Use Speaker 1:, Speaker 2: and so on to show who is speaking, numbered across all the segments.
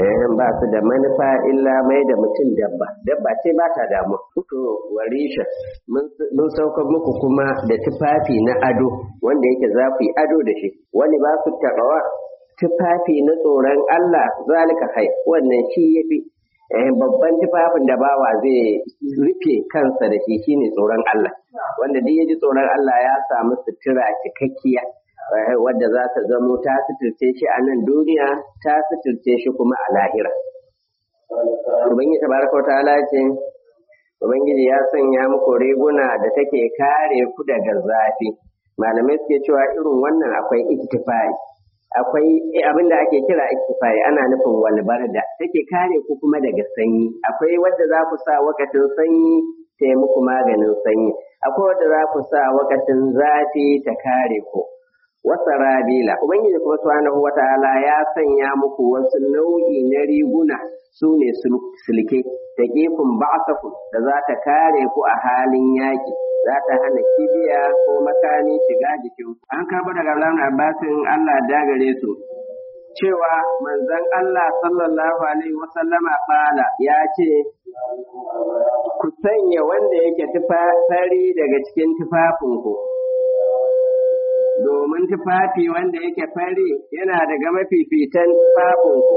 Speaker 1: eh ba su da manufa illa mai da mutum dabba dabba ce ba ta damu to warisha mun saukar muku kuma da tufafi na ado wanda yake za ku yi ado da shi wani ba su taɓawa tufafi na tsoron Allah zalika hai wannan shi yafi babban tufafin da bawa zai rufe kansa da shi shine tsoron Allah wanda duk ya ji tsoron Allah ya samu sutura cikakkiya wadda za ta zamo ta suturce shi a nan duniya ta suturce shi kuma a lahira ubangiji tabaraka wa ta'ala ce ubangiji ya sanya muku riguna da take kare ku daga zafi malamai suke cewa irin wannan akwai iktifai akwai abin da ake kira iktifai ana nufin walbarda take kare ku kuma daga sanyi akwai wadda za ku sa wakacin sanyi ta yi muku maganin sanyi akwai wadda za ku sa wakacin zafi ta kare ku wasa rabila ubangiji kuma subhanahu wataala ya sanya muku wasu nau'i na riguna su ne silke da gefen ba'asaku da za ta kare ku a halin yaki za ta hana kibiya ko makami shiga jikin an karɓo daga Abdullahi Abbasin Allah dagare su cewa manzon Allah sallallahu alaihi wasallama bala ya ce ku sanya wanda yake tufafari daga cikin tufafinku domin tufafi wanda yake fari yana daga mafifitan tufafinku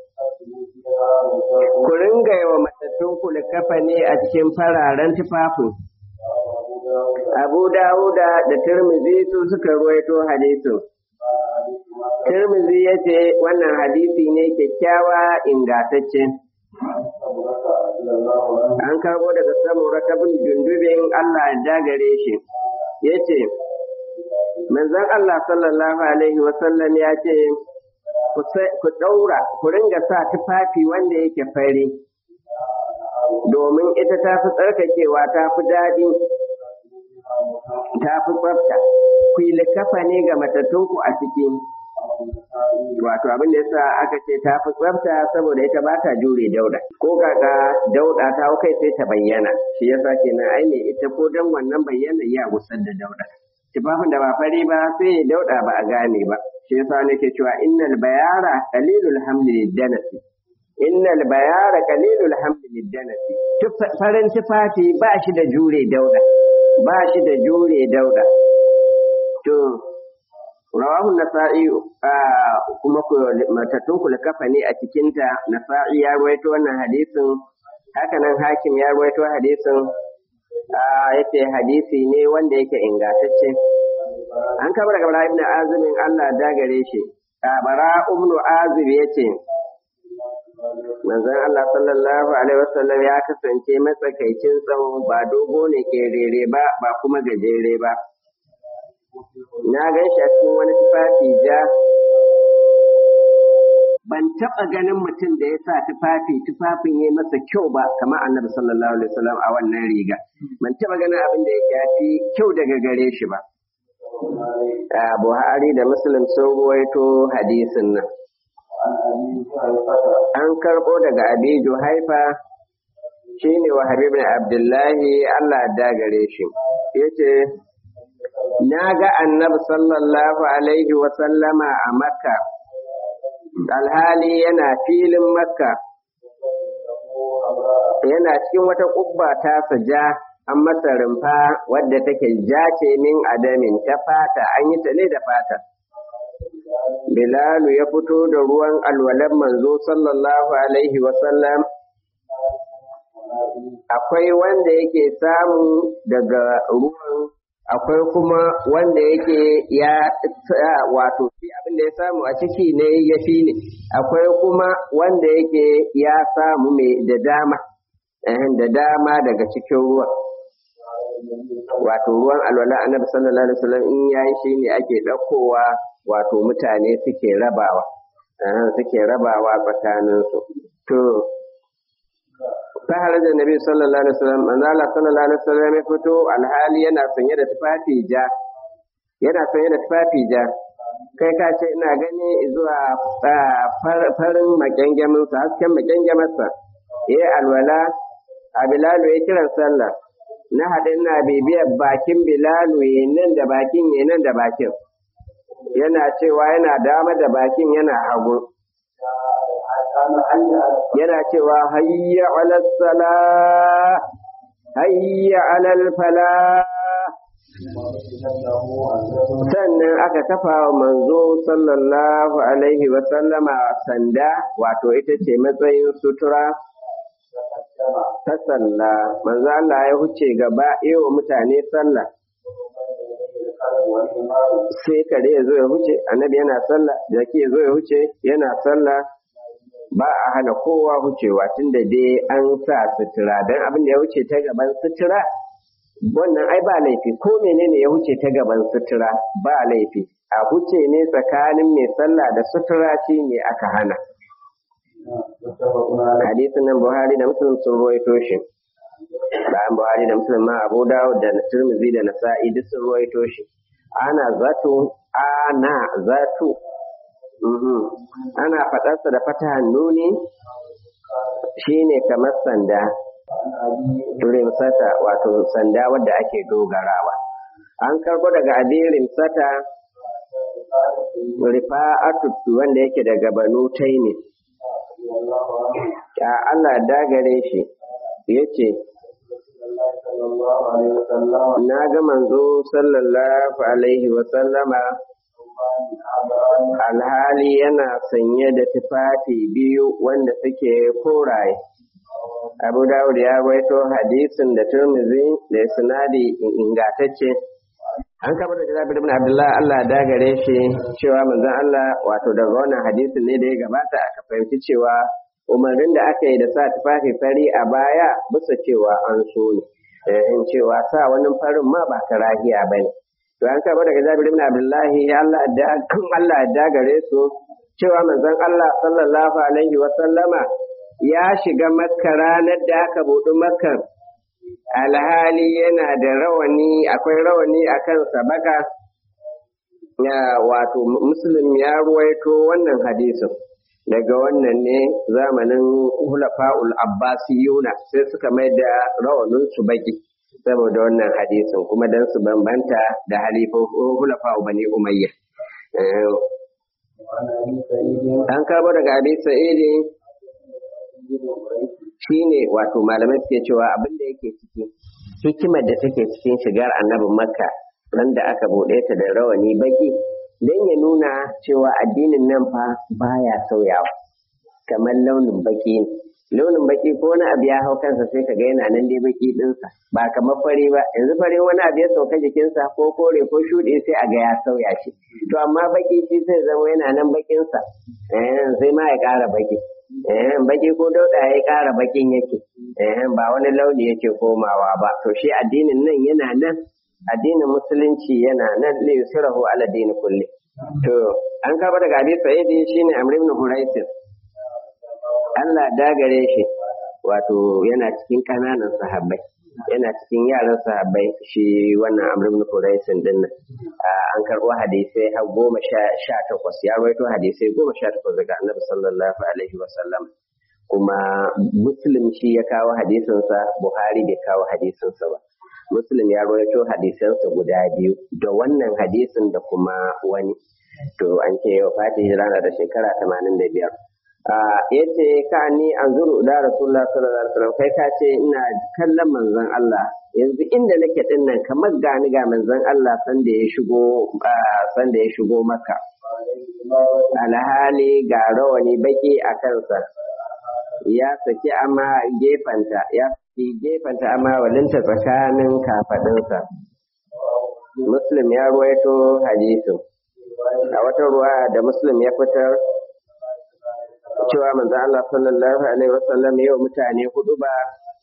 Speaker 1: ku ringa yi wa matattunku likafa ne a cikin fararen tufafin abu dawuda da turmizi su suka ruwaito hadisin turmizi ya ce wannan hadisi ne kyakkyawa ingantacce an karbo daga samura ta bin jundubin allah ya dagare shi ya ce manzon Allah sallallahu Alaihi wasallam ya ce, Ku ɗaura, ku ringa sa tufafi wanda yake fari, domin ita ta fi tsarkakewa ta fi daɗi, ta fi tsafta. Ku yi likafa ne ga matattunku a ciki. Wato abin da yasa aka ce ta fi tsafta saboda ita ba ta jure dauda. Ko kaka dauda ta kai sai ta bayyana, shi yasa kenan ai ne ita ko dan wannan bayyana ya gusar da dauda. tufafin da ba fari ba sai ya dauda ba a gane ba shi yasa nake cewa innal bayara qalilul hamli danasi innal bayara qalilul hamli danasi farin tufafi ba shi da jure dauda ba shi da jure dauda to rawahu nasa'i kuma matattun kula kafa ne a cikinta nasa'i ya ruwaito wannan hadisin hakanan hakim ya ruwaito hadisin yake hadisi ne wanda yake ingantacce an kama daga bara ibn azumin Allah dagare shi bara ibn azib yace manzon Allah sallallahu alaihi wasallam ya kasance matsakaicin tsawo ba dogo ne kerere ba ba kuma gajere ba na gan shi a cikin wani tufafi ja ban taɓa ganin mutum da ya sa tufafi tufafin ya masa kyau ba kamar annabi sallallahu alaihi wasallam a wannan riga ban taɓa ganin abin da ya fi kyau daga gare shi ba Buhari da Muslim sun ruwaito hadisin nan an karɓo daga Abi Juhaifa shine wa Habib Abdullahi Allah da gare shi yace na ga annabi sallallahu alaihi wasallama a Makka alhali yana filin makka yana cikin wata ƙubba ta ja an masa rumfa wadda take ja ce min adamin ta fata an yi ta ne da fata bilalu ya fito da ruwan alwalan manzo sallallahu alaihi wasallam akwai wanda yake samu daga ruwan akwai kuma wanda yake ya wato shi abin da ya samu a ciki ne ya fi ne akwai kuma wanda yake ya samu mai da dama da dama daga cikin ruwan wato ruwan alwala annabi sallallahu alaihi wasallam in yayi shi ne ake ɗaukowa wato mutane suke rabawa suke rabawa tsakaninsu to sahara da nabi sallallahu alaihi wasallam manzo Allah sallallahu alaihi wasallam ya fito alhali yana sanye da tufafi ja yana sanye da tufafi ja kai ka ce ina gani zuwa farin makyangamin sa hasken makyangamin sa yayi alwala a bilalu ya kiran sallah na haɗe ina bibiyar bakin bilalu ya nan da bakin ya nan da bakin yana cewa yana dama da bakin yana hagu yana cewa hayya ala sala hayya ala fala sannan aka kafa wa manzo sallallahu alaihi wa sallama sanda wato ita ce matsayin sutura ta sallah manzo Allah ya huce gaba wa mutane sallah sai kare ya zo ya huce annabi yana sallah jaki ya zo ya huce yana sallah ba a hana kowa hucewa tunda dai an sa sutura don abin da ya huce ta gaban sutura wannan ai ba laifi ko menene ya huce ta gaban sutura ba laifi a huce ne tsakanin mai sallah da sutura shi ne aka hana hadisin nan buhari da muslim sun ruwaito shi bayan buhari da muslim ma abu dawud da tirmidhi da nasa'i duk sun ruwaito shi ana zato ana zato ana faɗarsa da fatahan nuni shine kamar sanda rimsata wato sanda wadda ake dogarawa an karɓo daga abin rimsata rifa'atu wanda yake daga banu taimi a Allah dagare shi yace na ga manzo sallallahu alaihi wa sallama alhali yana sanye da tufafi biyu wanda suke koraye abu dawud ya waito hadisin da turmizi da sinadi ingatacce an kama da jabir ibn abdullah Allah da gare shi cewa manzon Allah wato daga wannan hadisin ne da ya gabata aka fahimci cewa umarnin da aka yi da sa tufafi fari a baya bisa cewa an so ne in cewa sa wani farin ma ba karahiya ba ne to an kama daga jabir ibn abdullah Allah da Allah da gare su cewa manzon Allah sallallahu alaihi wa sallama ya shiga makka ranar da aka buɗi makka alhali yana da rawani akwai rawani a kansa baka ya wato muslim ya ruwaito wannan hadisin daga wannan ne zamanin hulafa'ul abbasiyuna sai suka mai da rawanin su baki saboda wannan hadisin kuma dan su bambanta da halifofin hulafa'u bani umayya an karbo daga abi sa'idi shi ne wato malamai suke cewa abin da yake ciki hikimar da take cikin shigar annabin makka ran da aka buɗe ta da rawani baki don ya nuna cewa addinin nan fa baya sauyawa kamar launin baki ne launin baki ko wani abu ya hau kansa sai ka ga yana nan dai baki dinsa ba kamar fari ba yanzu fari wani abu ya sauka jikinsa ko kore ko shuɗe sai a ga ya sauya shi to amma baki shi sai zama yana nan bakinsa sai ma ya ƙara baki baki ko dauda ya ƙara bakin yake ba wani launi yake komawa ba to shi addinin nan yana nan addinin musulunci yana nan li yusrahu ala dini kulli to an kaba daga abi sa'idi shine amr ibn huraisis Allah dagare shi wato yana cikin kananan sahabbai yana cikin yaran sahabbai shi wannan amr ibn huraisin din nan an karɓo hadisai har goma sha takwas ya rawaito hadisai goma sha takwas daga annabi sallallahu alaihi wa sallam kuma muslim shi ya kawo hadisinsa buhari bai kawo hadisinsa ba muslim ya rawaito hadisansa guda biyu da wannan hadisin da kuma wani to an ce yau fati rana da shekara tamanin da biyar yace ka ni an zuru da rasulullah sallallahu alaihi wasallam kai ka ce ina kallon manzon Allah yanzu inda nake din nan kamar gani ga manzon Allah san da ya shigo san da ya shigo maka alhali ga rawani baki a kansa ya saki amma gefanta ya saki gefanta amma walinta tsakanin kafadinsa muslim ya ruwaito hadisin a wata ruwa da muslim ya fitar cewa manzo Allah sallallahu alaihi wasallam yau mutane hudu ba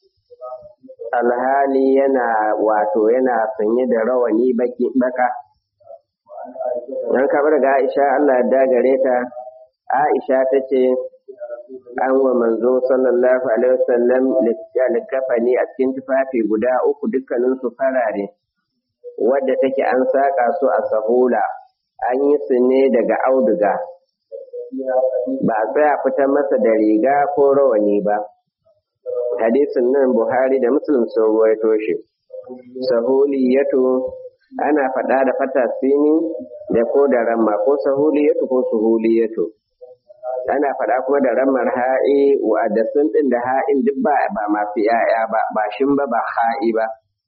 Speaker 1: alhali yana wato yana sanye da rawani baki baka dan kabar ga Aisha Allah ya dagare ta Aisha ta ce an wa manzo sallallahu alaihi wasallam likafani a cikin tufafi guda uku dukkanin su farare wadda take an saka su a sahula an yi su ne daga auduga ba a tsaya fitar masa da riga ko rawani ba hadisin nan buhari da muslim sun ruwaito shi sahuliyatu ana faɗa da fata sini da ko da ramma ko sahuliyatu ko suhuliyatu ana faɗa kuma da ramar ha'i wa da sun ɗin da ha'in duk ba ba masu yaya ba ba shin ba ba ha'i ba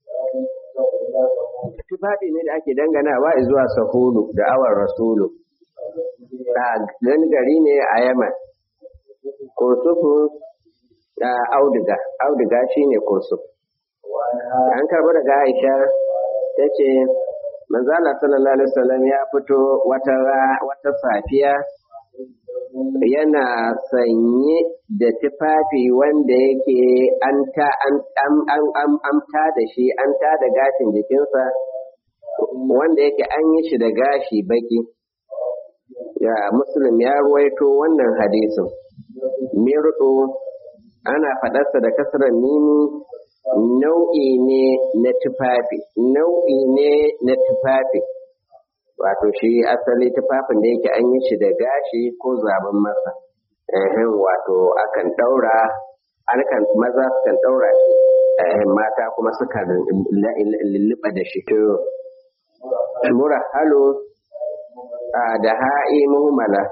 Speaker 1: tufafi ne da ake danganawa zuwa sahulu da awar rasulu a gari ne a yaman kursufu da auduga auduga shine kursuf an karɓi daga aisha ta ce manzala sallallahu alaihi wasallam ya fito wata wata safiya yana sanye da tufafi wanda yake an ta an an ta da shi an ta da gashin jikinsa wanda yake an yi shi da gashi baki ya muslim ya ruwaito wannan hadisin mirdo ana faɗarsa da kasarar mimi nau'i ne na tufafi nau'i ne na tufafi wato shi asali tufafin da yake an yi shi da gashi ko zaben masa ehem wato akan ɗaura akan maza sukan ɗaura shi mata kuma suka lulluɓa da shi to mura halo da ha'i muhimmala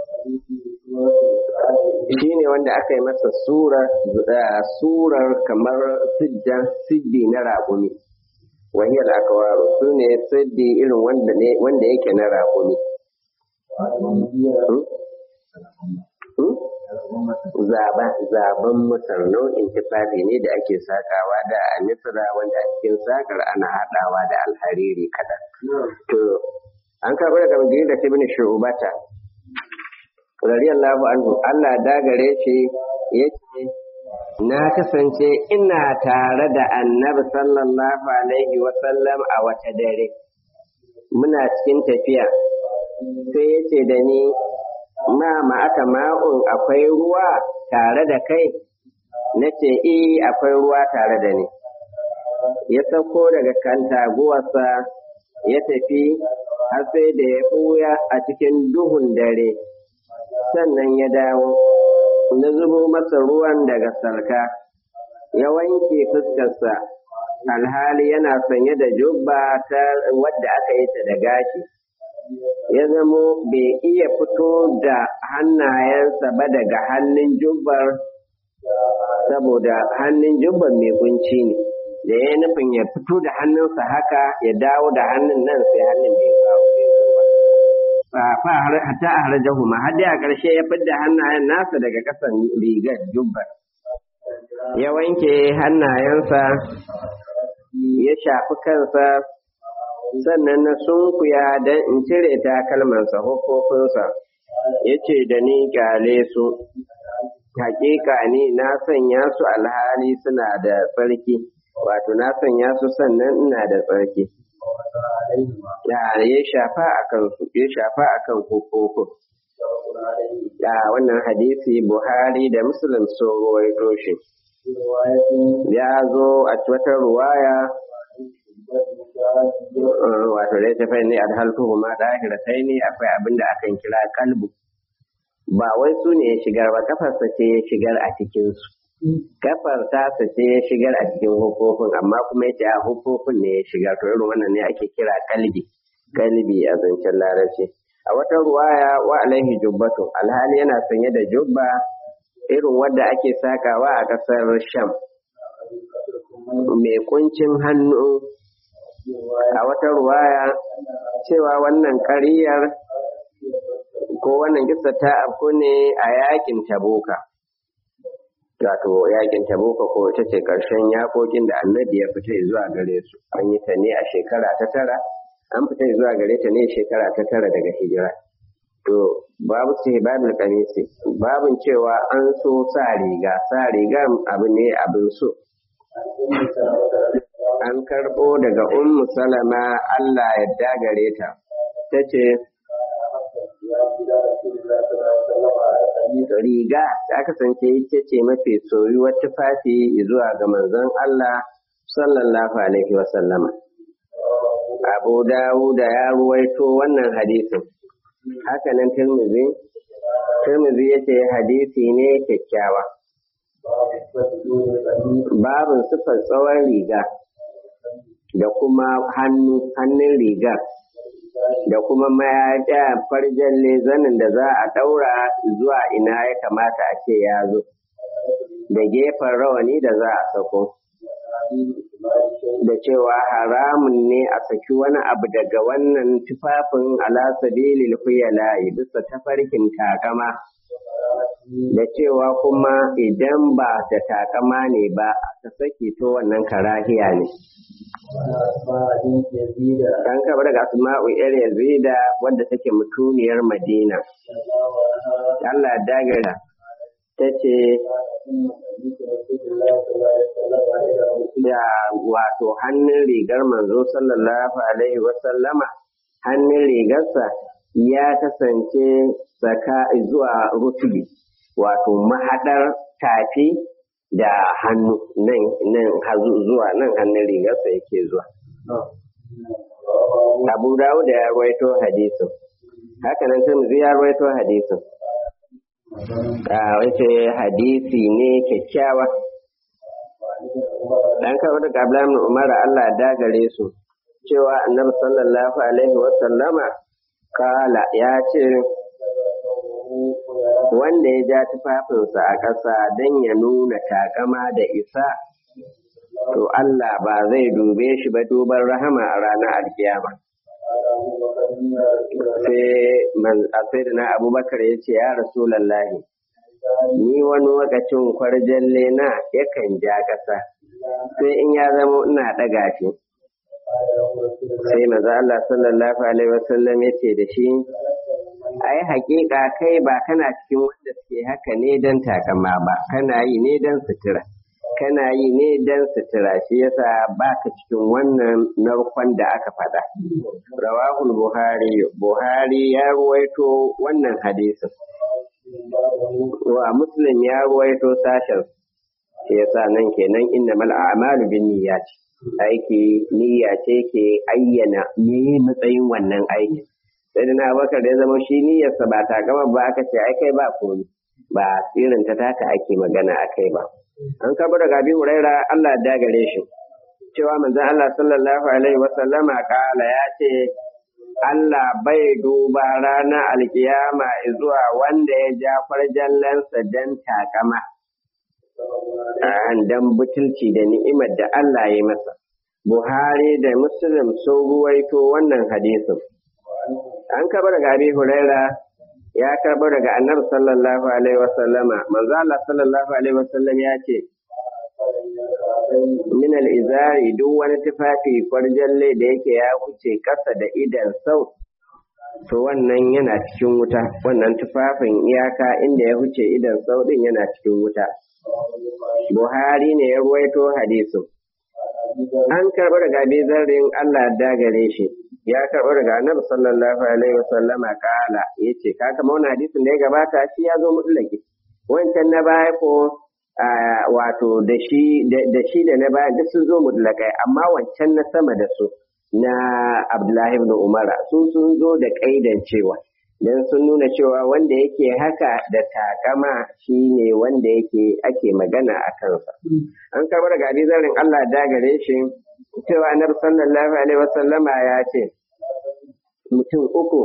Speaker 1: shi ne wanda aka yi masa surar kamar siddan siddi na raƙumi wahiyar akawaro su ne siddi irin wanda yake na raƙumi zaben musar nau'in tufafi ne da ake sakawa da a misra wanda a cikin sakar ana haɗawa da alhariri kaɗan to an karɓi daga magana da ibn shubata radiyallahu anhu Allah dagare shi yace na kasance ina tare da annabi sallallahu alaihi wa sallam a wata dare muna cikin tafiya sai yace da ni ma ma aka ma'un akwai ruwa tare da kai nace eh akwai ruwa tare da ni ya sauko daga kan taguwarsa ya tafi har sai da ya ɓuya a cikin duhun dare sannan ya dawo na zubo masa ruwan daga salka ya wanke fuskarsa alhali yana sanye da jubba ta wadda aka yi ta da gashi ya zamo bai iya fito da hannayensa ba daga hannun jubbar saboda hannun jubbar mai kunci ne da ya nufin ya fito da hannunsa haka ya dawo da hannun nan sai hannun bai kawo fa hatta a harajahu ma har dai a ƙarshe ya fidda hannayen nasa daga ƙasan rigar jubbar ya wanke hannayensa ya shafi kansa sannan na sunkuya don in cire takalmansa hukufinsa ya ce da ni kyale su hakika ni na sanya su alhali suna da tsarki wato na sanya su sannan ina da tsarki ya ya shafa a kansu ya shafa a kan hukukun da wannan hadisi buhari da muslim sun ruwaito shi ya zo a wata ruwaya wato dai tafai ne a halkuhu ma ɗahiratai ne akwai abin da akan kira kalbu ba wai su ne ya shigar ba kafarsa ce ya shigar a cikinsu kafar tasa ce ya shigar a cikin hukufin amma kuma yace a hukufin ne ya shigar to irin wannan ne ake kira kalbi kalbi a zancen larabci a wata ruwaya wa alaihi jubbatu alhali yana sanye da jubba irin wadda ake sakawa a ƙasar sham mai kuncin hannu a wata ruwaya cewa wannan ƙaryar ko wannan kisa ta afku ne a yakin tabuka wato yakin tabuka ko ita ce ƙarshen yakokin da annabi ya fita zuwa gare su an yi ta ne a shekara ta tara an fita zuwa gare ta ne shekara ta tara daga hijira to babu ce babul kamisi babun cewa an so sa riga sa riga abu ne abin so an karɓo daga ummu salama Allah ya gare ta ta ce riga ta kasance ita ce mafi soyuwar tufafi zuwa ga manzon Allah sallallahu alaihi wa sallama. Abu Dawuda ya ruwaito wannan hadisin. Hakanan Tirmidhi, Tirmidhi ya ce hadisi ne kyakkyawa. Babin sifar tsawon riga da kuma hannu hannun rigar da kuma mayaɗa farjan zanin da za a ɗaura zuwa ina ya kamata a ce ya zo da gefen rawani da za a sako da cewa haramun ne a saki wani abu daga wannan tufafin alasabilil huyala'i bisa tafarkin takama da cewa kuma idan ba da takama ne ba aka saki to wannan karahiya ne an kaba daga asma'u yar yazida wadda take mutuniyar madina Allah dagara ta ce da wato hannun rigar manzo sallallahu alaihi wasallama hannun rigarsa ya kasance saka zuwa rutubi wato mahaɗar tafi da hannu nan nan zuwa nan hannun rigarsa yake zuwa abu dawo da ya rawaito hadisin haka nan tirmidhi ya rawaito hadisin a wace hadisi ne kyakkyawa dan kawo daga Abdullahi Umar Allah da gare su cewa Annabi sallallahu alaihi wa sallama kala ya ce wanda ya ja tufafinsa a ƙasa don ya nuna takama da isa to Allah ba zai dube shi ba duban rahama a ranar alkiyama sai sai na abubakar ya ce ya rasulallahi ni wani lokacin kwarjalle na yakan ja ƙasa sai in ya zama ina ɗaga shi sai maza Allah sallallahu alaihi wasallam ya ce da shi ai hakika kai ba kana cikin wanda suke haka ne don takama ba kana yi ne don sutura kana yi ne don sutura shi yasa ba ka cikin wannan narkon da aka faɗa rawahul buhari buhari ya ruwaito wannan hadisin wa muslim ya ruwaito sashen shi yasa nan kenan inna mal a'malu bin niyyat aiki niyya ce ke ayyana me matsayin wannan aikin sai da na bakar da ya zama shi niyyarsa ba ta gama ba aka ce ai kai ba komi ba irin ta taka ake magana a kai ba an kaba daga abi huraira Allah ya dagare shi cewa manzon Allah sallallahu alaihi wa sallama kala ya ce Allah bai duba ranar alkiyama zuwa wanda ya ja farjallansa dan takama dan butulci da ni'imar da Allah ya masa Buhari da Muslim sun ruwaito wannan hadisin an karɓar daga abi huraira ya karɓar daga annabi sallallahu alaihi wasallama manzo Allah sallallahu alaihi wasallam ya ce min al-izari duk wani tufafi kwarjalle da yake ya wuce ƙasa da idan sau to wannan yana cikin wuta wannan tufafin iyaka inda ya wuce idan sau din yana cikin wuta Buhari ne ya ruwaito hadisin an karɓi daga zarrin Allah dagare shi ya karɓi daga annabi sallallahu alaihi wasallam kala yace ka kama wani hadisin da ya gabata shi ya zo mutlaki wancan na baya ko wato da shi da shi da na baya duk sun zo mutlakai amma wancan na sama da su na Abdullahi ibn Umar su sun zo da kaidan cewa dan sun nuna cewa wanda yake haka da takama shine wanda yake ake magana a kansa an karɓi daga hadisin Allah dagare shi cewa annabi sallallahu alaihi wasallama ya ce mutum uku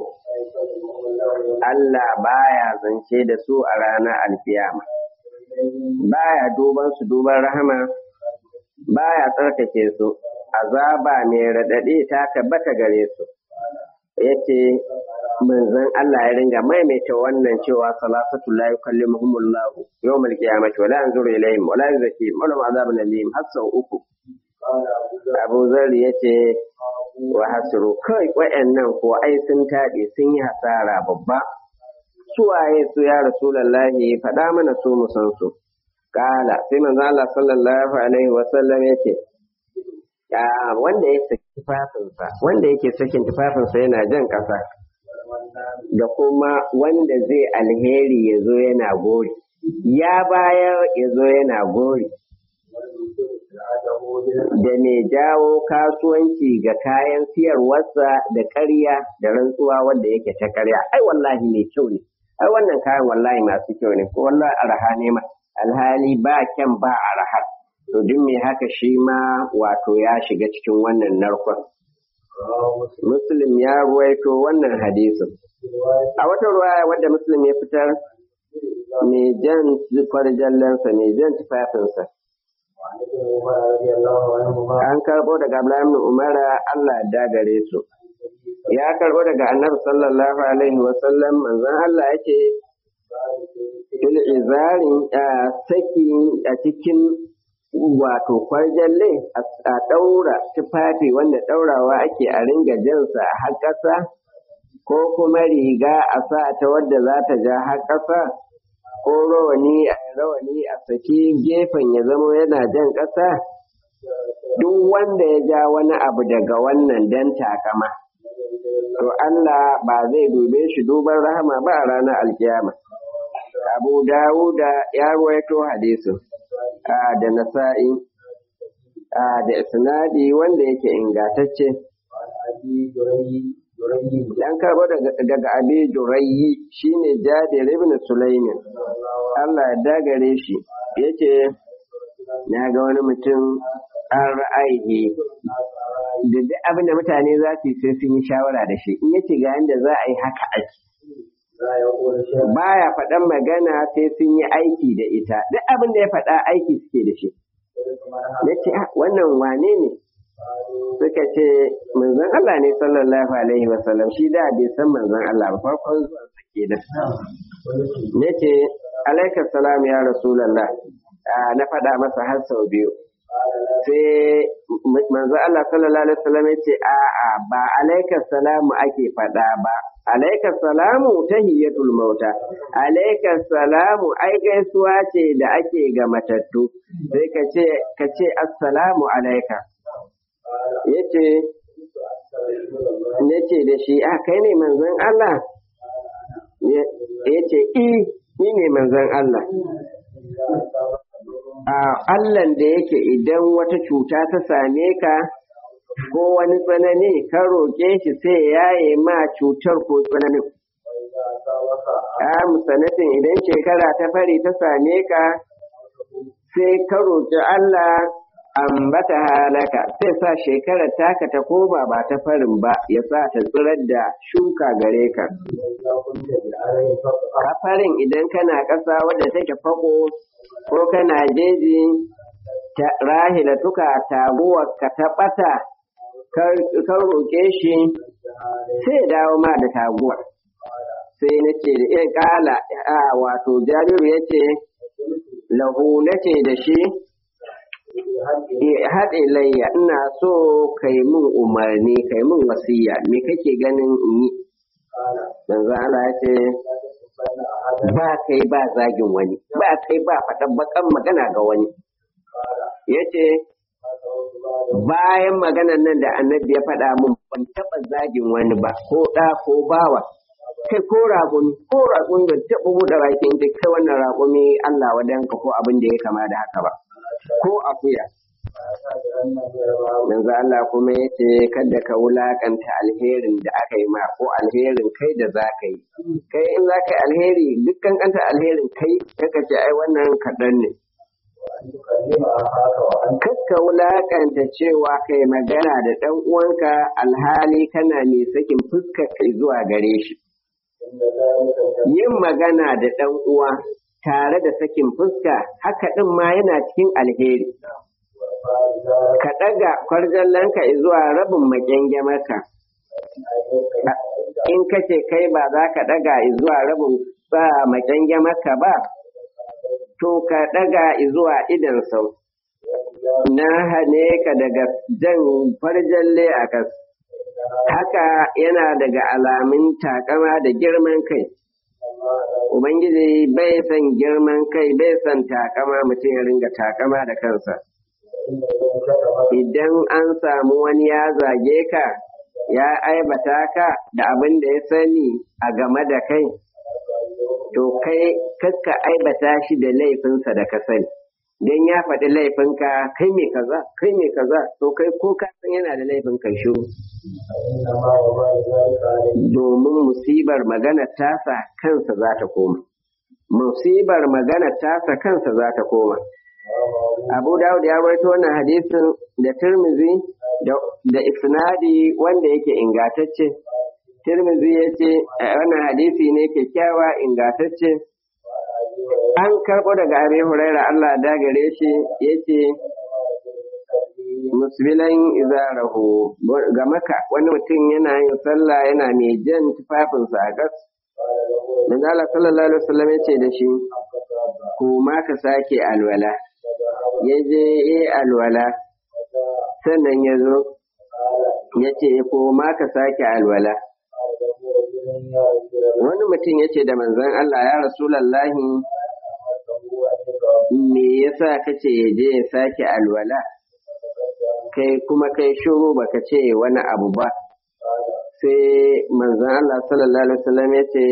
Speaker 1: Allah baya zance da su a ranar alkiyama baya duban su duban rahama baya tsarkake su azaba mai raɗaɗi ta tabbata gare su yace manzon Allah ya ringa maimaita wannan cewa salasatu la yukallimuhumullahu yawmal qiyamati wa la yanzuru ilayhim wa la yuzakkihim wa lahum azabun alim har sau uku Abu Zar ya ce wa hasiru kai wayannan ko ai sun taɗe sun yi hasara babba su waye su ya rasulullahi faɗa mana su mu san su kala sai manzo Allah sallallahu alaihi wa sallam yace wanda ya saki tufafinsa wanda yake sakin tufafinsa yana jan ƙasa da kuma wanda zai alheri ya zo yana gori ya bayar ya zo yana gori da mai jawo kasuwanci ga kayan siyarwarsa da ƙarya da rantsuwa wanda yake ta ƙarya ai wallahi mai kyau ne ai wannan kayan wallahi masu kyau ne ko wallahi araha ne ma alhali ba kyan ba araha to duk mai haka shi ma wato ya shiga cikin wannan narkon muslim ya ruwaito wannan hadisin a wata ruwaya wadda muslim ya fitar mai jan kwarjallensa mai jan tufafinsa an karɓo daga Abdullahi ibn Umar Allah ya dagare su ya karɓo daga Annabi sallallahu alaihi wa sallam manzon Allah yake fil izarin saki a cikin wato kwarjalle a ɗaura tufafi wanda ɗaurawa ake a ringa jansa a har ƙasa ko kuma riga a sa ta wadda za ta ja har ƙasa ko rawani a rawani a saki gefen ya zama yana jan ƙasa duk wanda ya ja wani abu daga wannan dan takama to Allah ba zai dube shi duban rahama ba a ranar alkiyama abu dawuda ya ruwaito hadisin da nasa'i da isnadi wanda yake ingatacce dan karbo daga abi jurayi shine jabir ibn sulaimin Allah ya dagare shi yace na ga wani mutum an ra'ayi da duk abin da mutane za su yi sai sun yi shawara da shi in yace ga yanda za a yi haka ake baya faɗan magana sai sun yi aiki da ita duk abin da ya faɗa aiki suke da shi ya ce wannan wane ne suka ce manzon Allah ne sallallahu alaihi wasallam shi da bai san manzon Allah ba farkon zuwa sake da ya ce alaikar salam ya rasulallah na faɗa masa har sau biyu sai manzo Allah sallallahu alaihi wasallam ya ce a'a ba alaikar salamu ake faɗa ba alaikar salamu tahiyatul mauta alaikar salamu ai gaisuwa ce da ake ga matattu sai ka ce ka ce assalamu alaika yace yace da shi a kai ne manzon Allah yace i ni ne manzon Allah a Allahn da yake idan wata cuta ta same ka ko wani tsanani ka roƙe shi sai ya yi ma cutar ko tsananin. A musanatin idan shekara ta fari ta same ka sai ka roƙi Allah ambata halaka sai sa shekarar taka ta koma ba ta farin ba ya sa ta tsirar da shuka gare ka. A farin idan kana ƙasa wadda take fako ko kana jeji rahila tuka taguwar ka ta ɓata ka roƙe shi sai dawo ma da taguwar sai na ce da iya ƙala a wato jariru ya ce lahu na ce da shi haɗe layya ina so kai min umarni kai min wasiya me kake ganin in yi manzo Allah ya ce ba kai ba zagin wani ba kai ba faɗan bakan magana ga wani ya ce bayan maganan nan da annabi ya faɗa mun ban taɓa zagin wani ba ko ɗa ko bawa kai ko raƙumi ko raƙumi ban taɓa buɗe bakin da kai wannan raƙumi Allah wadanka ko abin da ya kama da haka ba ko akuya yanzu Allah kuma ya ce kada ka wulakanta alherin da aka yi ma ko alherin kai da za ka yi kai in za ka yi alheri dukkan kanta alherin kai kaka ce ai wannan kaɗan ne kakka wulakanta cewa kai magana da ɗan uwanka alhali kana mai sakin fuska kai zuwa gare shi yin magana da ɗan uwa tare da sakin fuska haka ɗin ma yana cikin alheri ka ɗaga kwarjallanka zuwa rabin makyangamarka in kace kai ba za ka ɗaga zuwa rabin sa makyangamarka ba to ka ɗaga zuwa idan sau na hane ka daga jan farjalle a kas haka yana daga alamun takama da girman kai Ubangiji bai son girman kai bai son takama mutum ya ringa takama da kansa. Idan an samu wani ya zage ka, ya aibata ka da abin da ya sani a game da kai, to kai kakka aibata shi da laifinsa da ka sani. Don ya faɗi laifinka kai mai kaza, kai mai kaza, to kai ko ka san yana da laifin kai shiru. Domin musibar magana tasa kansa za ta koma. Musibar magana tasa kansa za ta koma. Abu Dawud ya rawaito wannan hadisin da Tirmizi da isnadi wanda yake ingatacce Tirmidhi ya ce wannan hadisi ne kyakkyawa ingatacce an karɓo daga Abi Huraira Allah da gare shi yace musbilan izarahu ga maka wani mutum yana yin sallah yana mai jan tufafinsa a gas Manzo Allah sallallahu alaihi wasallam yace da shi ko ma ka sake alwala ya je yi alwala sannan ya zo ya ce ko ma ka sake alwala wani mutum ya ce da manzon Allah ya rasulallahi me yasa kace ya je ya sake alwala kai kuma kai shuru baka ce wani abu ba sai manzon Allah sallallahu alaihi wasallam ya ce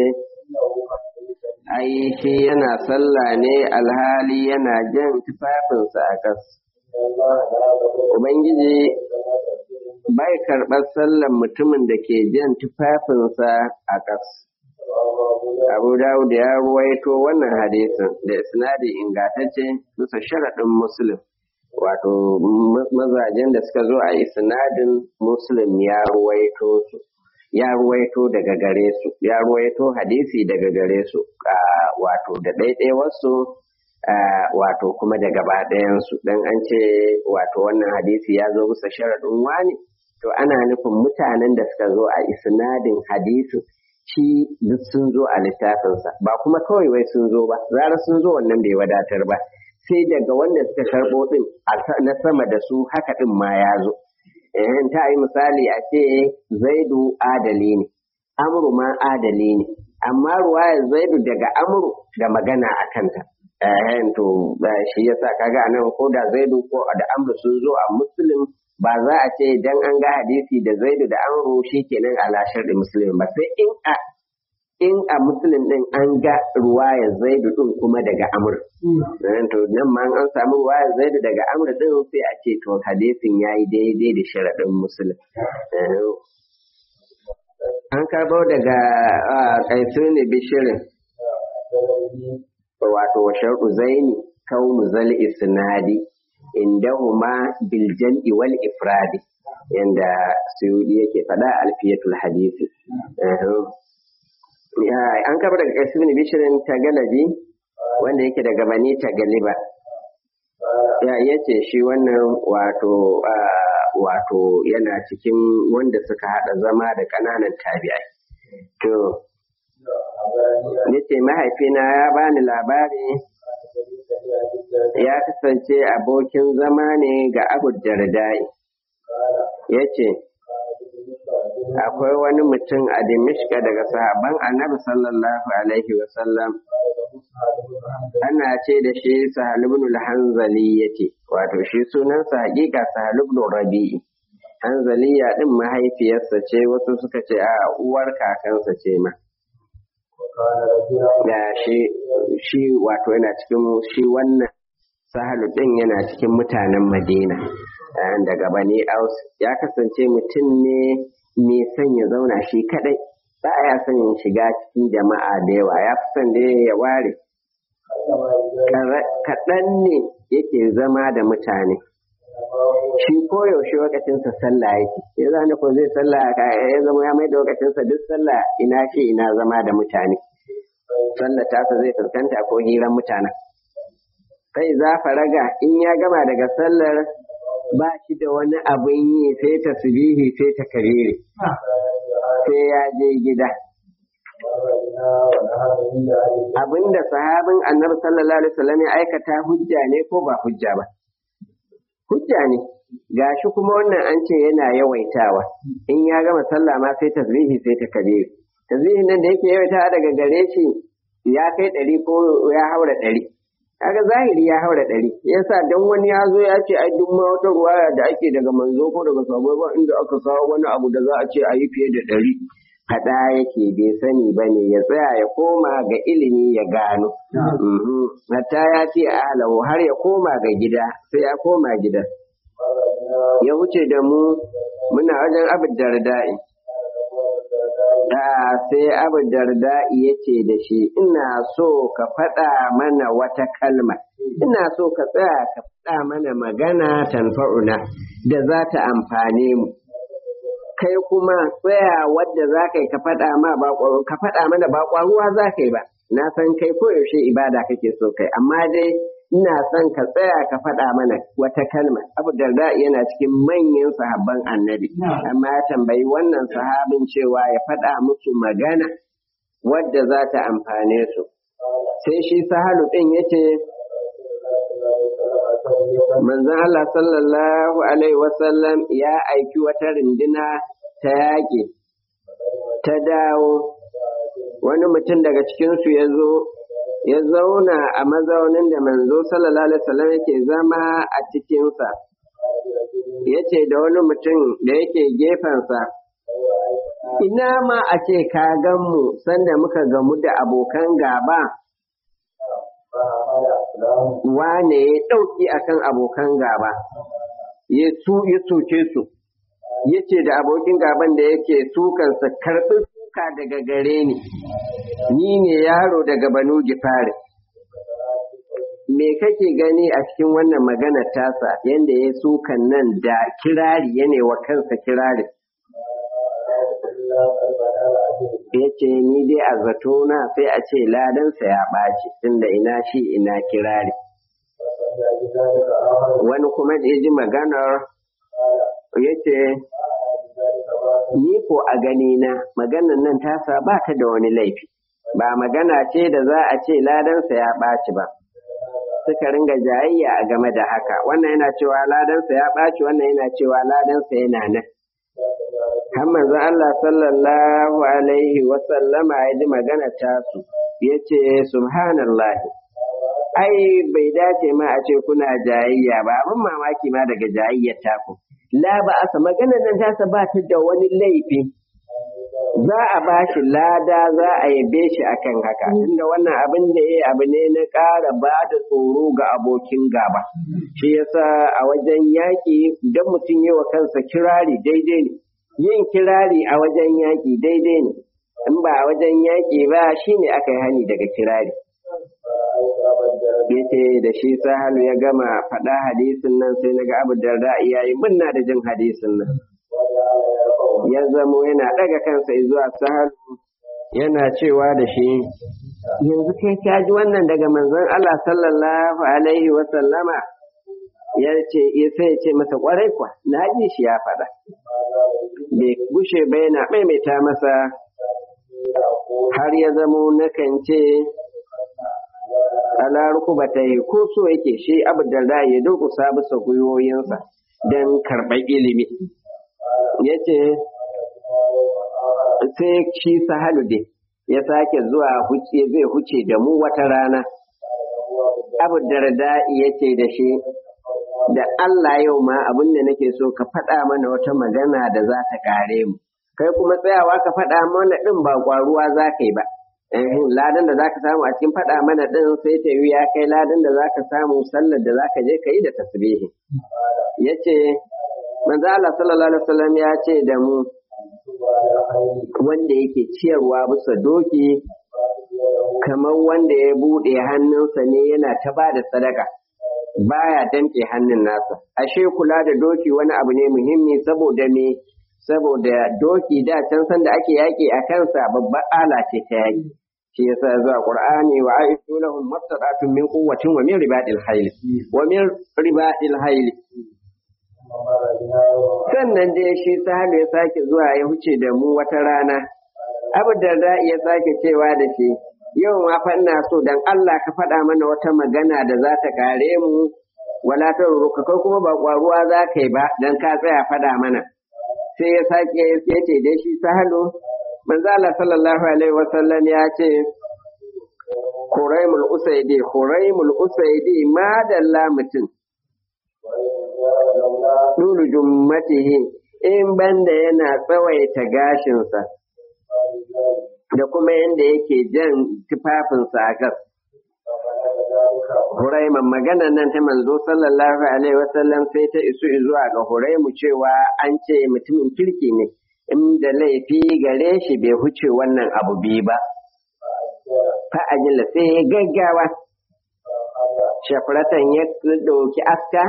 Speaker 1: ai shi yana sallah ne alhali yana jan tufafinsa a kas ubangiji bai karɓar sallan mutumin da ke jan tufafinsa a kas abu dawud ya ruwaito wannan hadisin da isnadi ingantacce bisa sharaɗin muslim wato mazajen da suka zo a isnadin muslim ya ruwaito su ya ruwaito daga gare su ya ruwaito hadisi daga gare su wato da ɗaiɗai wasu wato kuma da gaba ɗayansu don an ce wato wannan hadisi ya zo bisa sharaɗin wani to ana nufin mutanen da suka zo a isnadin hadisin shi duk sun zo a littafinsa ba kuma kawai wai sun zo ba zara sun zo wannan bai wadatar ba sai daga wanda suka karɓo ɗin na sama da su haka ɗin ma ya zo in ta yi misali a ce zaidu adali ne amru ma adali ne amma ruwayar zaidu daga amru da magana a kanta to shi yasa kaga anan ko da zaidu ko da amru sun zo a muslim ba za a ce dan an ga hadisi da zaidu da amru shikenan ala sharri muslim ba sai in a in a muslim din an ga ruwayar zaidu din kuma daga amr to nan ma an samu ruwayar zaidu daga amr din sai a ce to hadisin yayi daidai da sharadin muslim an karbo daga kaisuni bishirin wato wa sharɗu zaini kaunu zal isnadi indahuma bil jam'i wal ifradi yanda suyudi yake faɗa alfiyatul hadisi an kafa daga kasu bin bishirin ta galabi wanda yake daga bani ta galiba ya yace shi wannan wato wato yana cikin wanda suka haɗa zama da ƙananan tabi'ai to yace mahaifina ya bani labari ya kasance abokin zama ne ga abu dardai ya ce akwai wani mutum a dimishka daga sahaban annabi sallallahu alaihi wasallam ana ce da shi sahalibnul hanzali yake wato shi sunansa hakika sahalibnul rabi'i hanzaliya din mahaifiyarsa ce wasu suka ce a uwar kakansa ce ma da shi shi wato yana cikin shi wannan sahalu din yana cikin mutanen madina daga bani aus ya kasance mutum ne mai son ya zauna shi kadai ba ya son ya shiga cikin jama'a da yawa ya fi son da ya ware kaɗan ne yake zama da mutane shi koyaushe wakacinsa sallah yake ya zane ko zai sallah ya zama ya mai da wakacinsa duk sallah ina shi ina zama da mutane sallah tasa zai fuskanta ko hiran mutanen sai za raga in ya gama daga sallar ba shi da wani abin yi sai ta subihi sai ta karere sai ya je gida abinda sahabin annabi sallallahu alaihi wasallam ya aikata hujja ne ko ba hujja ba hujja ne gashi kuma wannan an ce yana yawaitawa in ya gama sallah ma sai tasbihi sai ta kabiri tasbihin nan da yake yawaitawa daga gare shi ya kai ɗari ko ya haura ɗari kaga zahiri ya haura ɗari yasa dan wani ya zo ya ce ai duk ma wata ruwaya da ake daga manzo ko daga sabo ba inda aka kawo wani abu da za a ce a yi fiye da ɗari faɗa yake bai sani ba ne ya tsaya ya koma ga ilimi ya gano hatta ya ce alahu har ya koma ga gida sai ya koma gida ya wuce da mu muna wajen abin darda'i da sai abu darda ya ce da shi ina so ka faɗa mana wata kalma ina so ka tsaya ka faɗa mana magana tanfa'una da za ta amfane mu kai kuma tsaya wadda za ka yi ka faɗa ma ba ka faɗa mana ba ƙwaruwa za ka yi ba na san kai koyaushe ibada kake so kai amma dai ina son ka tsaya ka faɗa mana wata kalma abu darda yana cikin manyan sahabban annabi amma ya tambayi wannan sahabin cewa ya faɗa musu magana wadda za ta amfane su sai shi sahalu ɗin yace manzon Allah sallallahu alaihi wasallam ya aiki wata rindina ta yaƙi ta dawo wani mutum daga cikinsu ya zo ya zauna a mazaunin da manzo sallallahu alaihi wasallam yake zama a cikinsa ya ce da wani mutum da yake gefensa ina ma a ce ka gan mu sanda muka gamu da abokan gaba wane ya ɗauki akan abokan gaba ya soke su ya ce da abokin gaban da yake sukansa karɓi suka daga gare ni ni ne yaro daga banu gifari me kake gani a cikin wannan magana tasa yadda ya sukan nan da kirari yana wa kansa kirari ya ce ni dai a zatona sai a ce ladansa ya ɓaci tunda ina shi ina kirari wani kuma da ya ji maganar ya ce ni ko a ganina maganar nan tasa ba ta da wani laifi ba magana ce da za a ce ladansa ya ɓaci ba suka ringa jayayya a game da haka wannan yana cewa ladansa ya ɓaci wannan yana cewa ladansa yana nan har manzo Allah sallallahu alaihi wa sallama ya ji magana tasu ya ce subhanallahi ai bai dace ma a ce kuna jayayya ba abin mamaki ma daga jayayyar taku la ba asa magana nan tasa ba ta da wani laifi za a ba shi lada za a yabe shi akan haka inda wannan abin da ya abu ne na ƙara ba da tsoro ga abokin gaba shi yasa a wajen yaƙi idan mutum yi wa kansa kirari daidai ne yin kirari a wajen yaƙi daidai ne in ba a wajen yaƙi ba shi ne aka yi hani daga kirari yace da shi sahalu ya gama faɗa hadisin nan sai na ga abu da ya yi munna da jin hadisin nan ya zamo yana ɗaga kansa zuwa sahalu yana cewa da shi yanzu kai ka ji wannan daga manzon Allah sallallahu alaihi wa sallama ya ce sai ya ce masa kwarai kwa na ji shi ya faɗa bai gushe ba yana maimaita masa har ya zamo nakan ce ala rukubata ko so yake shi abu da ya durkusa bisa gwiwoyinsa don karɓar ilimi ya ce sai shi sahalu dai ya sake zuwa huce zai huce da mu wata rana abu darda ya ce da shi da Allah yau ma abin da nake so ka faɗa mana wata magana da za ta kare mu kai kuma tsayawa ka faɗa mana ɗin ba ƙwaruwa za ka yi ba ladan da za ka samu a cikin faɗa mana ɗin sai ta yi ya kai ladan da za ka samu sallar da za ka je ka yi da tasbihi ya ce manzo Allah sallallahu alaihi wasallam ya ce da mu wanda yake ciyarwa bisa doki kamar wanda ya buɗe hannunsa ne yana ta ba da sadaka baya damƙe hannun nasa ashe kula da doki wani abu ne muhimmi saboda me saboda doki da can san da ake yaƙi a kansa babbar ala ce ta yaƙi shi yasa zuwa qur'ani wa aishu lahum mastata'atun min quwwatin wa min ribadil hayl wa min ribadil hayl sannan dai shi sahabi ya sake zuwa ya huce da mu wata rana abu da za ya sake cewa da shi yau ma fa ina so dan Allah ka faɗa mana wata magana da za ta kare mu wala ta ruka kai kuma ba kwaruwa za ka yi ba dan ka tsaya faɗa mana sai ya sake ya ce dai shi sahalu manzo Allah sallallahu alaihi wasallam ya ce Huraimul Usaidi Huraimul Usaidi ma dalla mutum Dulu jummatihi in banda yana tsawaita gashinsa da kuma yadda yake jan tufafinsa a gas. Huraiman maganan nan ta manzo sallallahu alaihi wasallam sai ta isu zuwa ga Huraimu cewa an ce mutumin kirki ne inda laifi gare shi bai huce wannan abu biyu ba fa ajila sai ya gaggawa shafratan ya ɗauki aska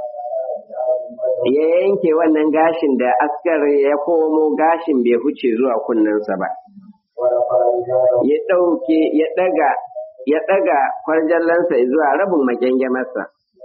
Speaker 1: ya yanke wannan gashin da askar ya komo gashin bai huce zuwa kunnensa ba ya ɗauke ya ɗaga ya ɗaga kwarjallansa zuwa rabin makyangamarsa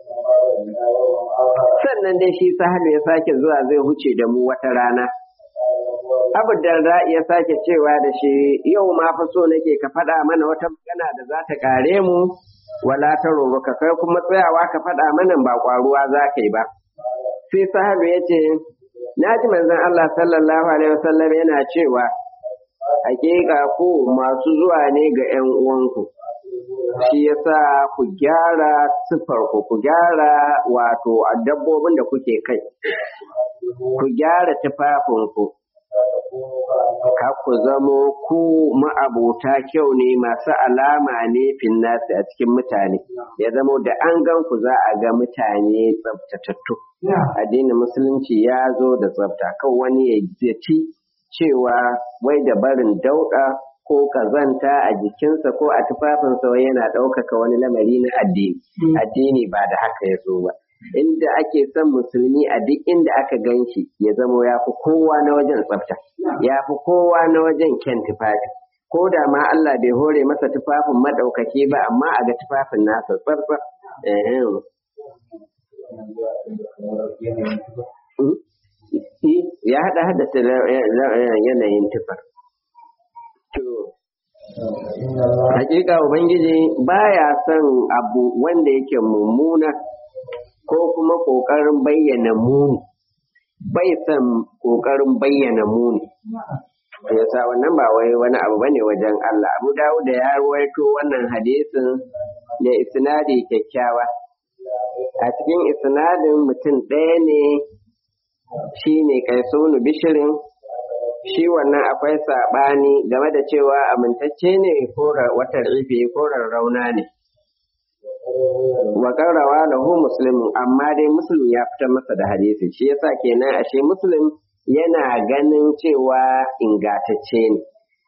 Speaker 1: sannan dai shi sahalu ya sake zuwa zai huce da mu wata rana abu darda ya sake cewa da shi yau ma fa so nake ka faɗa mana wata magana da za ta kare mu wala ta ka kai kuma tsayawa ka faɗa mana ba ƙwaruwa za ka yi ba sai sahalu ya ce na ji manzon Allah sallallahu alaihi wasallam yana cewa hakika ku masu zuwa ne ga ƴan uwanku shi yasa ku gyara sifarku ku gyara wato a dabbobin da kuke kai ku gyara tufafinku ka ku zamo ku ma'abuta kyau ne masu alama ne finnasi a cikin mutane ya zamo da an gan ku za a ga mutane tsabtatattu addinin musulunci ya zo da tsabta kan wani ya ci cewa wai da barin dauɗa ko kazanta a jikinsa ko a tufafinsa wai yana ɗaukaka wani lamari na addini addini ba da haka ya zo ba inda ake son musulmi a duk inda aka gan shi ya zamo ya fi kowa na wajen tsafta ya fi kowa na wajen kyan tufafi ko da ma Allah bai hore masa tufafin maɗaukaki ba amma a ga tufafin nasa tsartsar ya haɗa haddasa yanayin tufar Hakika Ubangiji baya son abu wanda yake mummuna ko kuma ƙoƙarin bayyana muni, bai son ƙoƙarin bayyana muni. Yasa wannan ba wai wani abu bane wajen Allah. Abu Dawud da ya ruwaito wannan hadisin da isnadi kyakkyawa. A cikin isnadin mutum ɗaya ne shi ne Kaisunu Bishirin shi wannan akwai saɓani game da cewa amintacce ne ko watar ife ko rarrauna ne. Wa rawa lahu muslimun amma dai muslim ya fitar masa da hadisi shi yasa kenan ashe muslim yana ganin cewa ingatacce ne.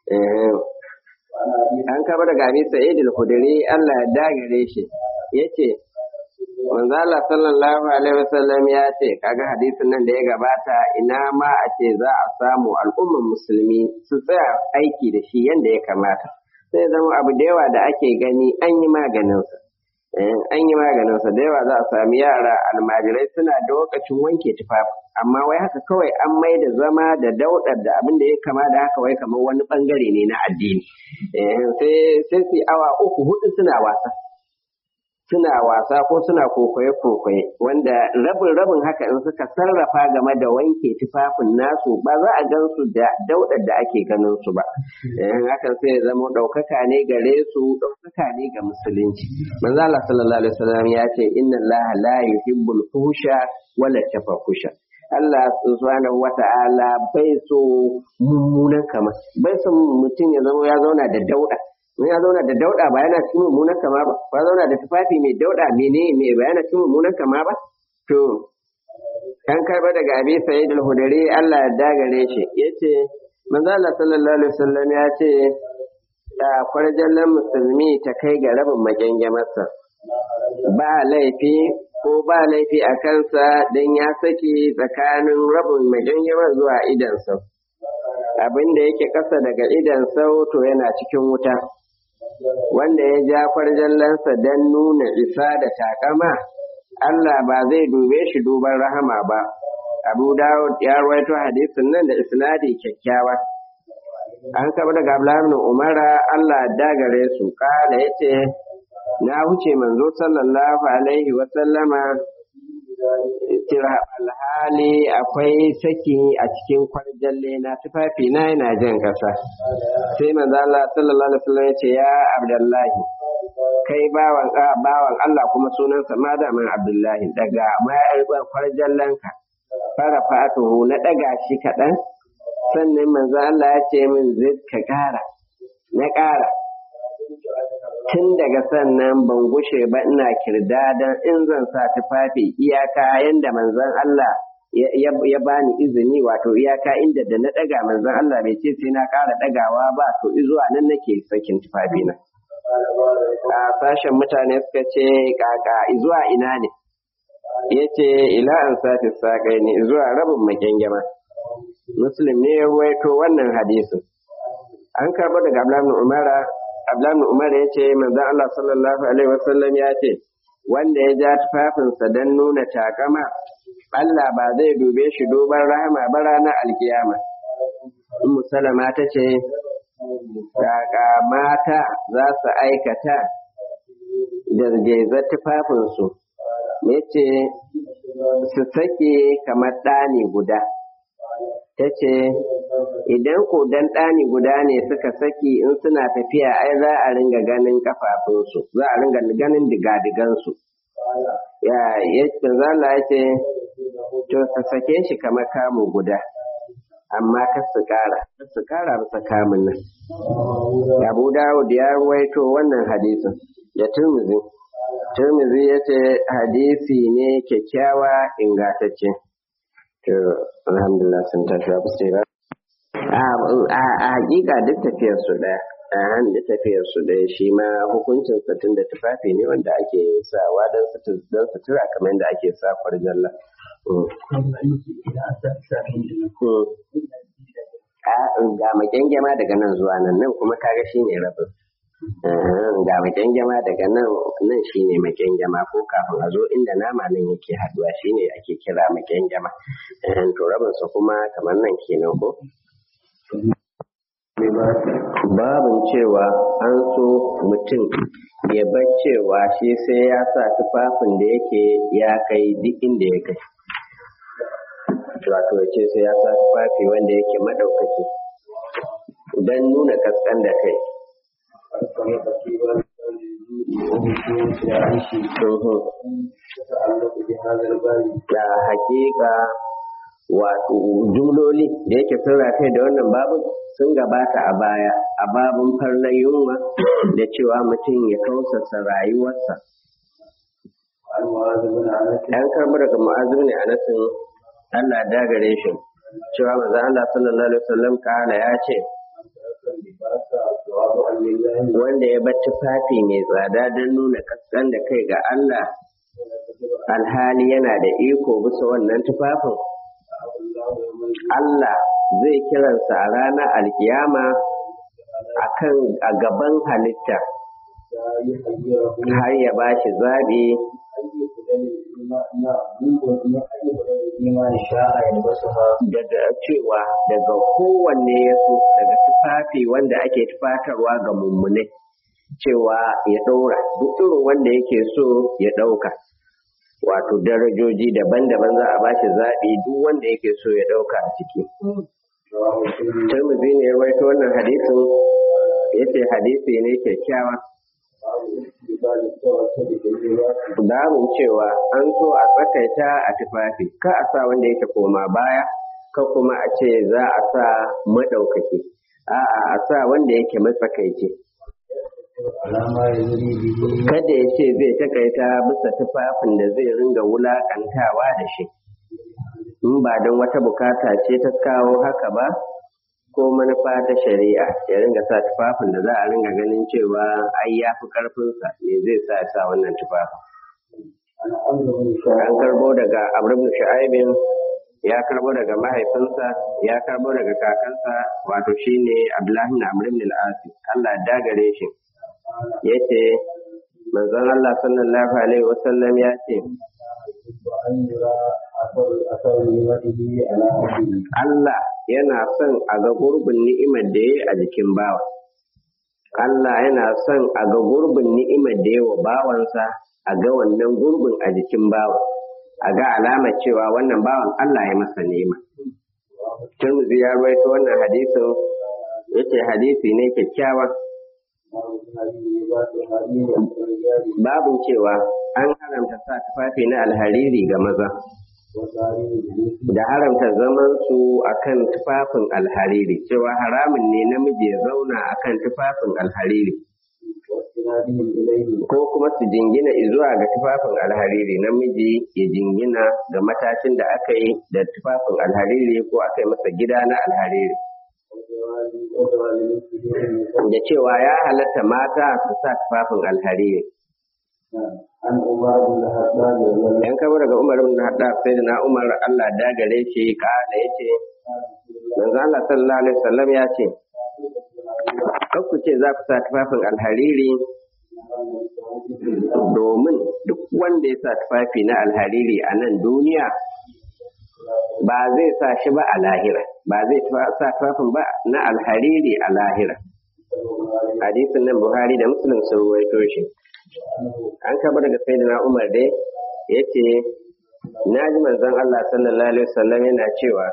Speaker 1: An kaba daga Abi Sa'id al-Khudri Allah ya dagare shi yace manzo Allah sallallahu alaihi wasallam ya ce kaga hadisin nan da ya gabata ina ma a ce za a samu al'ummar musulmi su tsaya aiki da shi yadda ya kamata sai zama abu da yawa da ake gani an yi maganinsa an yi maganinsa da yawa za a sami yara almajirai suna da lokacin wanke tufafi amma wai haka kawai an mai da zama da daudar da abin da ya kama da haka wai kamar wani bangare ne na addini sai su awa uku hudu suna wasa suna wasa ko suna kokoye-kokoye wanda rabin rabin haka in suka sarrafa game da wanke tufafin nasu ba za a gan su da daudar da ake ganin su ba hakan sai ya zama ɗaukaka ne gare su ɗaukaka ne ga musulunci manzo Allah sallallahu alaihi wasallam ya ce inna Allah la yuhibbul fusha wala tafakusha Allah subhanahu wata'ala bai so mummunan kama bai so mutum ya zama ya zauna da dauda in ya zauna da dauda ba yana cikin mummunan kama ba ba zauna da tufafi mai dauda mene ne ba yana cikin mummunan kama ba to kan karba daga abi sa'id al-hudari Allah ya dagare shi yace manzo Allah sallallahu alaihi wasallam ya ce da kwarjallan musulmi ta kai ga rabin magangamarsa ba laifi ko ba laifi a kansa dan ya saki tsakanin rabin magangamar zuwa idansa abin da yake ƙasa daga idan to yana cikin wuta wanda ya ja kwarjallansa don nuna isa da takama Allah ba zai dube shi duban rahama ba Abu Dawud ya rawaito hadisin nan da isnadi kyakkyawa an kaba daga Abdullahi Umara Allah dagare su kala yace na huce manzo sallallahu alaihi wa sallama alhali akwai saki a cikin kwarjalle na tufafi na yana jan kasa sai manzo Allah sallallahu alaihi wasallam yace ya Abdullahi kai bawan bawan Allah kuma sunansa madamin Abdullahi daga ma'aibar kwarjallanka fara fatuhu na daga shi kaɗan sannan manzo Allah ya ce min zai ka ƙara na ƙara tun daga sannan ban gushe ba ina kirdadan in zan sa tufafi iyaka yanda manzon Allah ya bani izini wato iyaka inda da na daga manzon Allah bai ce sai na ƙara dagawa ba to zuwa nan nake sakin tufafina a sashen mutane suka ce kaka zuwa ina ne yace ila an sati saƙai ne zuwa rabin makyangyama muslim ne ya ruwaito wannan hadisin an karɓo daga abdullahi umara abdullahi umara ya ce manzon Allah sallallahu alaihi wasallam ya ce wanda ya ja tufafinsa don nuna takama Allah ba zai dube shi duban rahama ba ranar alkiyama. Ummu Salama ta ce, Kaka mata za su aikata da tufafinsu, ya ce, su sake kamar ɗani guda. Ta ce, Idan ko dan ɗani guda ne suka saki in suna tafiya ai za a ringa ganin kafafunsu, za a ringa ganin digadigansu. Ya, ya zala ya ce, to su sake shi kamar kamu guda amma kar su kara kar su kara bisa kamun nan Abu Dawud ya ruwaito wannan hadisin da Tirmidhi Tirmidhi ya ce hadisi ne kyakkyawa ingantacce to alhamdulillah sun tashi ba su ba a hakika duk tafiyar su daya a da tafiyar su ɗaya shi ma hukuncin tun da tufafi ne wanda ake sawa don sutura kamar yadda ake sa kwarjalla. ga makyangyama daga nan zuwa nan nan kuma kaga shi ne rabin ga makyangyama daga nan nan shi ne makyangyama ko kafin a zo inda nama nan yake haduwa shi ne ake kira makyangyama to rabinsa kuma kamar nan kenan ko babin cewa an so mutum ya bar cewa shi sai ya sa tufafin da yake ya kai duk inda ya kai wato ya ce sai ya sa tufafi wanda yake maɗaukaki don nuna kaskan da kai da hakika wato jumloli da yake sun kai da wannan babu sun gabata a baya a babun farnar yunwa da cewa mutum ya kausasa rayuwarsa an karbi daga mu'azu ne a nasin Allah dagare shi cewa maza Allah sallallahu alaihi wasallam kana ya ce wanda ya bar tufafi mai tsada don nuna kaskan da kai ga Allah alhali yana da iko bisa wannan tufafin Allah zai kiransa a ranar alkiyama akan a gaban halitta har ya ba shi zaɓi daga cewa daga kowanne ya so daga tufafi wanda ake tufatarwa ga mummunai cewa ya ɗaura duk irin wanda yake so ya ɗauka wato darajoji daban-daban za a bashi zaɓi duk wanda yake so ya ɗauka a ciki. Tirmidhi ne ya rawaito wannan hadisin yace hadisi ne kyakkyawa. Damun cewa an so a tsakaita a tufafi, ka a sa wanda yake koma baya, ka kuma a ce za a sa maɗaukaki, a'a a sa wanda yake matsakaici. Kada ya ce zai takaita bisa tufafin da zai ringa wulaƙantawa da shi, in ba don wata bukata ce ta kawo haka ba, ko manufa ta shari'a ya ringa sa tufafin da za a ringa ganin cewa ai ya fi ƙarfinsa me zai sa sa wannan tufafin. An karbo daga Amr Shu'aibin ya karbo daga mahaifinsa ya karbo daga kakansa wato shine Abdullahi na Amr ibn al-Asi Allah dagare shi yace manzon Allah sallallahu alaihi wasallam ya ce Allah yana son a ga gurbin ni'imar da ya a jikin bawa. Allah yana son a ga gurbin ni'imar da ya wa bawansa a ga wannan gurbin a jikin bawa. A ga alama cewa wannan bawan Allah ya masa ni'ima. Tirmidhi ya rawaito wannan hadisin yace hadisi ne kyakkyawa. Babin cewa an haramta sa tufafi na alhariri ga maza. da haramta zaman su akan tufafin alhariri cewa haramun ne namiji ya zauna akan tufafin alhariri
Speaker 2: واستنادهم إليه
Speaker 1: ko kuma su jingina zuwa ga tufafin alhariri namiji ya jingina ga matashin da aka yi da tufafin alhariri ko aka yi masa gida na alhariri
Speaker 2: وجواز وجواز مثله من
Speaker 1: da cewa ya halatta mata su sa tufafin alhariri
Speaker 2: عن عمر بن الخطاب رضي الله
Speaker 1: yan kaba daga umar ibn haddad sai da na umar Allah da gare shi kala yace manzo Allah sallallahu alaihi wasallam ya ce kar ku ce za ku sa tufafin alhariri domin duk wanda ya sa tufafi na alhariri a nan duniya ba zai sa shi ba a lahira ba zai tufa- sa tufafin ba na alhariri a lahira hadisin nan buhari da muslim sun ruwaito shi an kaba daga sayyidina umar dai yace na ji manzon Allah sallallahu alaihi wasallam yana cewa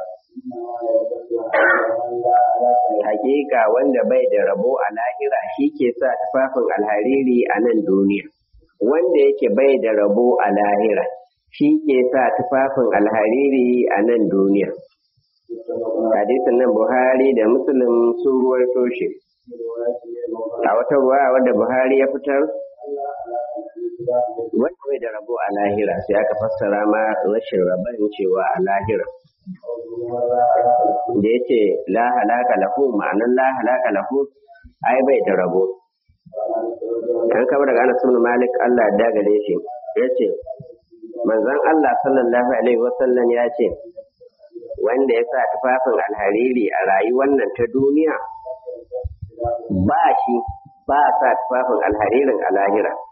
Speaker 1: hakika wanda bai da rabo a lahira shi ke sa tufafin alhariri a nan duniya wanda yake bai da rabo a lahira shi ke sa tufafin alhariri a nan duniya hadisin nan buhari da muslim sun ruwaito shi a wata ruwa wadda buhari ya fitar wanda bai da rabo a lahira sai aka fassara ma rashin rabon cewa a lahira da ya ce la halaka lahu ma'anar la halaka lahu ai bai da rabo an kama daga anas ibn malik Allah ya dagare shi ya ce manzon Allah sallallahu alaihi wasallam ya ce wanda ya sa tufafin alhariri a rayuwar nan ta duniya ba shi ba sa tufafin alharirin a lahira